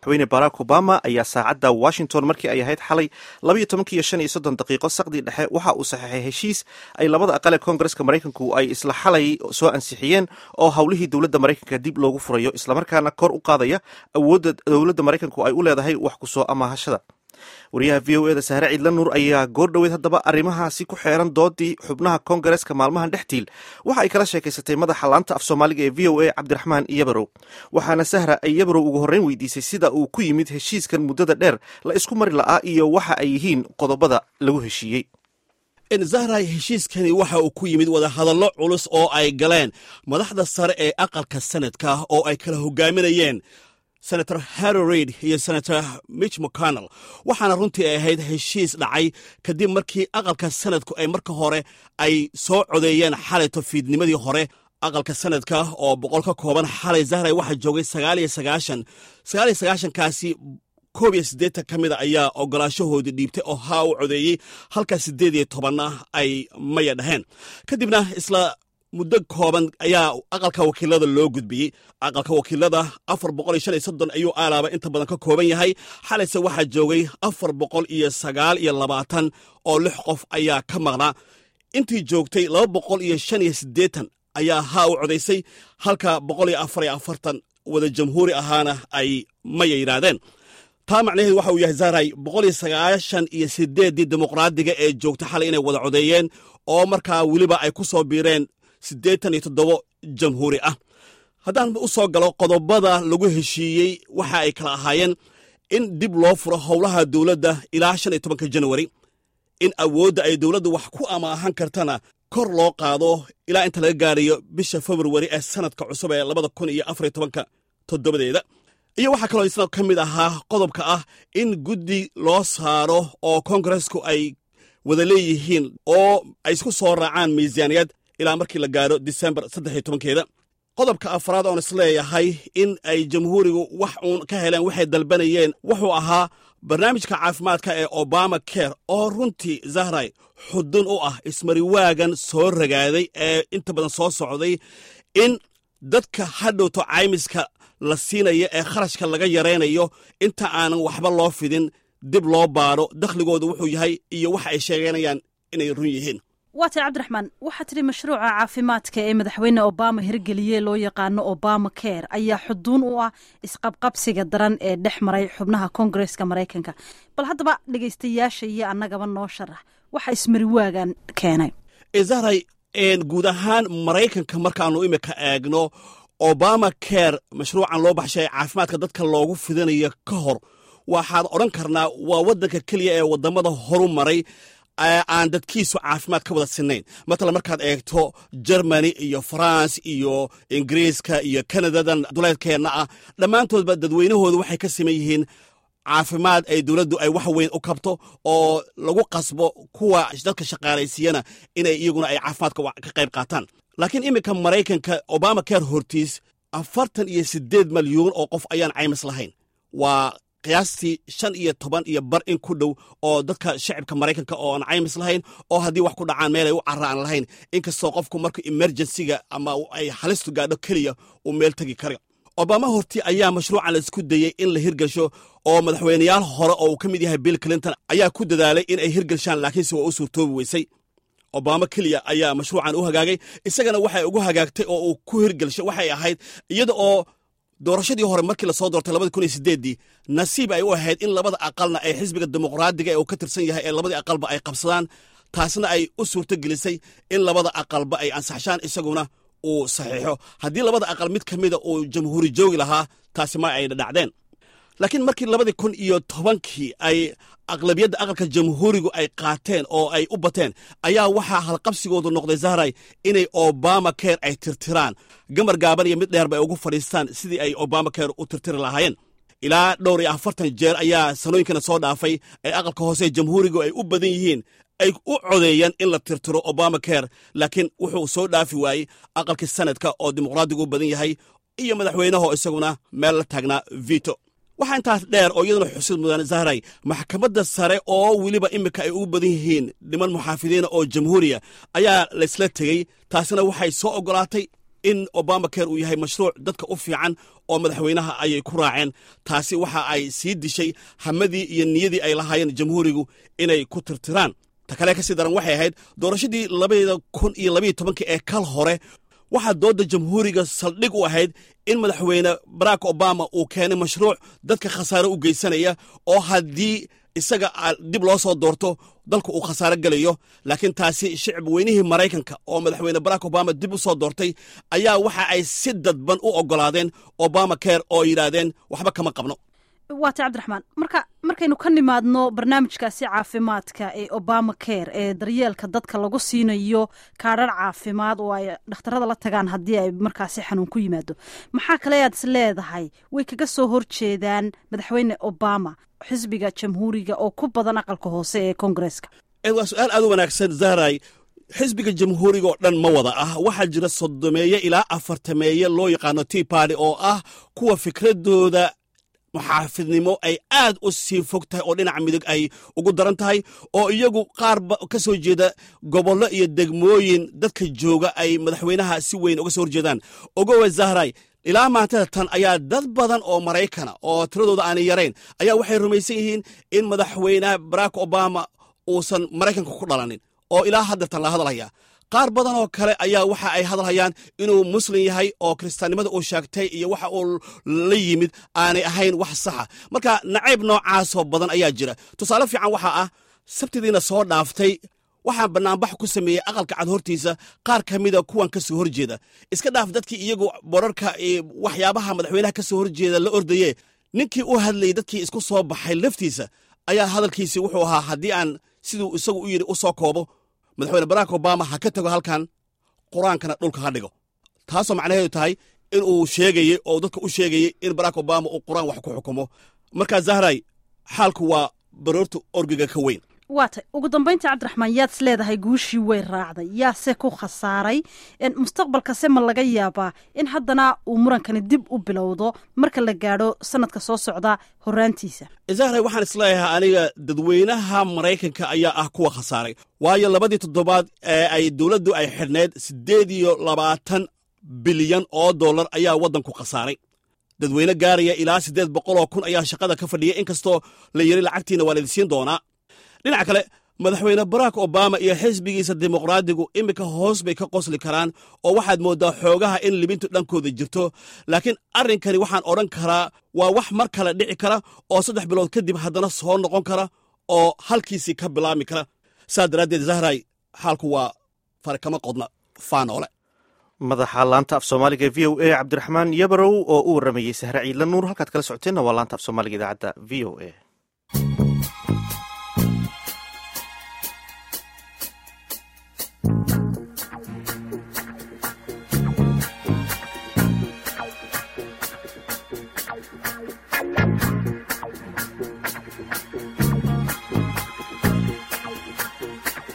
madaxweyne barack obama ayaa saacadda washington markii ay ahayd xalay labayo tobankiiyo shan iyo soddon daqiiqo saqdii dhexe waxa uu saxeexay heshiis ay labada aqal ee koongareska maraykanku ay isla xalay soo ansixiyeen oo howlihii dowladda maraykanka dib loogu furayo islamarkaana kor u qaadaya awoodda dowladda maraykanku ay u leedahay wax ku soo amaahashada wariyaha v o eda sahre ciidla nuur ayaa goor dhoweed haddaba arrimahaasi ku xeeran doodii xubnaha koongareska maalmahan dhextiil waxa ay kala sheekaysatay madaxa laanta af soomaaliga ee v o a cabdiraxmaan iyabarow waxaana sahra ay iyabarow ugu horreyn weydiisay sida uu ku yimid heshiiskan muddada dheer la isku mari la'aa iyo waxa ay yihiin qodobada lagu heshiiyey zahray heshiiskani waxa uu ku yimid wadahadallo culus oo ay galeen madaxda sare ee aqalka sanadka oo ay kala hogaaminayeen senator harry reid iyo senator mitch mcconnell waxaana runtii ay ahayd heshiis dhacay kadib markii aqalka sanadku ay marka hore ay soo codeeyeen xalayto fiidnimadii hore aqalka sanadka oo boqol ka kooban xalay zahray waxaa joogay sagaaliyo sagaashan sagaaliyo sagaashankaasi koob iyo siddeetan ka mida ayaa ogolaashahoodii dhiibtay oo haa u codeeyey halka siddeed iyo tobanna ay maya dhaheen kadibna isla muddo kooban ayaa aqalka wakiilada loo gudbiyey aqalka wakiilada afar boqol iyo shan iyo soddon ayuu aalaaba inta badan ka kooban yahay xalayse waxaa joogay afar boqol iyo sagaal iyo labaatan oo lix qof ayaa ka maqnaa intii joogtay laba boqol iyo shan iyo siddeetan ayaa haa u codaysay halka boqol iyo afar iyo afartan wada jamhuuri ahaana ay maya yidhaahdeen taa macnaheedu waxa uu yahay zaray boqol iyo sagaashan iyo siddeeddii dimuqraadiga ee joogta xalay inay wada codeeyeen oo markaa weliba ay ku soo biireen siddeetan iyo toddobo jamhuuri ah haddaan u soo galo qodobada lagu heshiiyey waxa ay kala ahaayeen in dib loo furo howlaha dowladda ilaa shan iyo tobanka janwari in awoodda ay dowladdu wax ku amaahan kartana kor loo qaado ilaa inta laga gaarayo bisha februari ee sanadka cusub ee labada kun iyo afar iyo tobanka toddobadeeda iyo waxaa kaloo isna ka mid ahaa qodobka ah in guddi loo saaro oo koongaresku ay wada leeyihiin oo ay isku soo raacaan miisaaniyad ilaa markii la gaaro disembar saddex iyo tobankeeda qodobka afraad oon isleeyahay in ay jamhuurigu wax uun ka heleen waxay dalbanayeen wuxuu ahaa barnaamijka caafimaadka ee obama care oo runtii zahray xudun u ah ismariwaagan soo ragaaday ee inta badan soo socday in dadka hadhowto caymiska la siinaya ee kharashka laga yaraynayo inta aanan waxba loo fidin dib loo baadho dakhligooda wuxuu yahay iyo waxa ay sheeganayaan inay run yihiin waa tay cabdiraxmaan waxaa tidhi mashruuca caafimaadka ee madaxweyne obama hirgeliyey loo yaqaano obama care ayaa xuduun u ah isqabqabsiga daran ee dhex maray xubnaha koongareska maraykanka bal haddaba dhegaystayaasha iyo annagaba noo sharax waxa ismariwaagan keenay zahray guud ahaan maraykanka markaannu imika eegno obama care mashruucan loo baxshay caafimaadka dadka loogu fidinayo ka hor waxaad odhan karnaa waa waddanka keliya ee waddamada horu maray aan dadkiisu caafimaad ka wada sinnayn matala markaad eegto jermany iyo faranse iyo ingiriiska iyo kanadadan duleedkeenna ah dhammaantoodba dadweynahooda waxay ka siman yihiin caafimaad ay dowladdu ay wax weyn u kabto oo lagu qasbo kuwa dadka shaqaalaysiiyana inay iyaguna ay caafimaadka ka qayb qaataan laakiin iminka maraykanka obama care hortiis afartan iyo siddeed malyuun oo qof ayaan caymis lahayn waa qiyaastii shan iyo toban iyo bar in ku dhow oo dadka shacibka maraykanka oo aan caymis lahayn oo haddii wax ku dhacaan meel ay u carra aan lahayn inkastoo qofku marka emergensiga ama ay halistu gaadho keliya uu meel tegi kara obama horti ayaa mashruucan la isku dayey in la hirgasho oo madaxweyneyaal hore oo uu ka mid yahay bill clinton ayaa ku dadaalay in ay hirgashaan laakiinse waa u suurtoobi weysay obama keliya ayaa mashruucan u hagaagay isagana waxay ugu hagaagtay oo uu ku hirgelshay waxay ahayd iyada oo doorashadii hore markii lasoo doortay labadi kun iyo sideeddii nasiib ay u ahayd in labada aqalna ay xisbiga dimuqraadiga ee uu ka tirsan yahay ee labadii aqalba ay qabsadaan taasna ay u suurto gelisay in labada aqalba ay ansaxshaan isaguna uu saxiixo haddii labada aqal mid ka mida uu jamhuuri joogi lahaa taasi ma ay dhacdeen laakiin markii labadii kun iyo tobankii ay aqlabiyadda aqalka jamhuurigu ay qaateen oo ay u bateen ayaa waxaa halqabsigoodu noqday zahray inay obama care ay tirtiraan gamar gaaban iyo mid dheerba ay ugu fadhiistaan sidii ay obama care u tirtiri lahaayeen ilaa dhowr iyo afartan jeer ayaa sanooyinkana soo dhaafay ee aqalka hoose jamhuurigu ay u badan yihiin ay u codeeyeen in la tirtiro obama care laakiin wuxuu soo dhaafi waayey aqalkii sanadka oo dimuqraadigu u badan yahay iyo madaxweynaho isaguna meel la taagnaa vito waxaa intaas dheer oo iyaduna xusid mudan zahray maxkamadda sare oo weliba iminka ay ugu badan yihiin niman muxaafidiina oo jamhuuriya ayaa laysla tegey taasina waxay soo oggolaatay in obama care uu yahay mashruuc dadka u fiican oo madaxweynaha ayay ku raaceen taasi waxa ay sii dishay hamadii iyo niyadii ay lahaayeen jamhuurigu inay ku tirtiraan ta kale kasii daran waxay ahayd doorashadii labada kun iyo labaiyo tobankii ee kal hore waxaa doodda jamhuuriga saldhig u ahayd in madaxweyne barack obama uu keenay mashruuc dadka khasaare u geysanaya oo haddii isaga dib loo soo doorto dalku uu khasaaro gelayo laakiin taasi shicib weynihii maraykanka oo madaxweyne barack obama dib u soo doortay ayaa waxa ay si dadban u oggolaadeen obama care oo yidhaahdeen waxba kama qabno waata cabdiraxmaan marka markaynu ka nimaadno barnaamijkaasi caafimaadka ee obama care ee daryeelka dadka lagu siinayo kaadhar caafimaad oo ay dhakhtarada la tagaan haddii ay markaasi xanuun ku yimaado maxaa kale aad is leedahay way kaga soo horjeedaan madaxweyne obama xisbiga jamhuuriga oo ku badan aqalka hoose ee koongareeska waa su-aal aad u wanaagsan zahray xisbiga jamhuuriga oo dhan ma wada ah waxaa jira sodomeeye ilaa afartameeye loo yaqaano tea party oo ah kuwa fikradooda muxaafidnimo ay aad u sii fog tahay oo dhinaca midig ay ugu daran tahay oo iyagu qaarba ka soo jeeda gobollo iyo degmooyin dadka jooga ay madaxweynaha si weyn uga soo horjeedaan ogowe zahray ilaa maantada tan ayaa dad badan oo maraykana oo tiradooda aanay yarayn ayaa waxay rumaysan yihiin in madaxweynaha barack obama uusan maraykanka ku dhalanin oo ilaa haddeertan la hadalhaya qaar badan oo kale ayaa waxa ay hadalhayaan inuu muslim yahay oo kiristaannimada uu sheegtay iyo waxa uu la yimid aanay ahayn wax saxa marka nacayb noocaasoo badan ayaa jira tusaale fiican waxaa ah sabtidiina soo dhaaftay waxaa bannaanbax ku sameeyey aqalka cad hortiisa qaar ka mida kuwan ka soo horjeeda iska dhaaf dadkii iyagu borarka waxyaabaha madaxweynaha ka soo horjeeda la ordaye ninkii u hadlayay dadkii isku soo baxay laftiisa ayaa hadalkiisii wuxuu ahaa haddii aan siduu isagu u yidhi u soo koobo madaxweyne barack obama ha ka tago halkan qur-aankana dhulka ha dhigo taasoo macnaheedu tahay in uu sheegayey oo dadka u sheegayey in barack obama uu qur-aan wax ku xukumo markaa zahray xaalku waa baroorta orgiga ka weyn waa tay ugu dambaynta cabdiraxmaan yaad is leedahay guushii way raacday yaase ku khasaaray mustaqbalkase ma laga yaabaa in haddana uu murankani dib u bilowdo marka la gaadho sanadka soo socda horaantiisa zahray waxaan isleeyahay aniga dadweynaha maraykanka ayaa ah kuwa khasaaray waayo labadii toddobaad ee ay dowladdu ay xidhnayd siddeed iyo labaatan bilyan oo dollar ayaa waddanku khasaaray dadweyne gaaraya ilaa siddeed boqoloo kun ayaa shaqada ka fadhiyay inkastoo la yiri lacagtiina waa laidisiin doonaa dhinaca kale madaxweyne barack obama iyo xisbigiisa dimuqraadigu iminka hoos bay ka qosli karaan oo waxaad mooddaa xoogaha in libintu dhankooda jirto laakiin arrinkani waxaan odhan karaa waa wax mar kale dhici kara oo saddex bilood kadib haddana soo noqon kara oo halkiisii ka bilaabmi kara saa daraaddeed zahray xaalku waa farkama qodna faanoole madaxa laanta af soomaaliga v o a cabdiraxmaan yabarow oo u waramayey sahre ciidla nuur halkaad kala socoteenna waa laanta af soomaaliga idaacadda v o a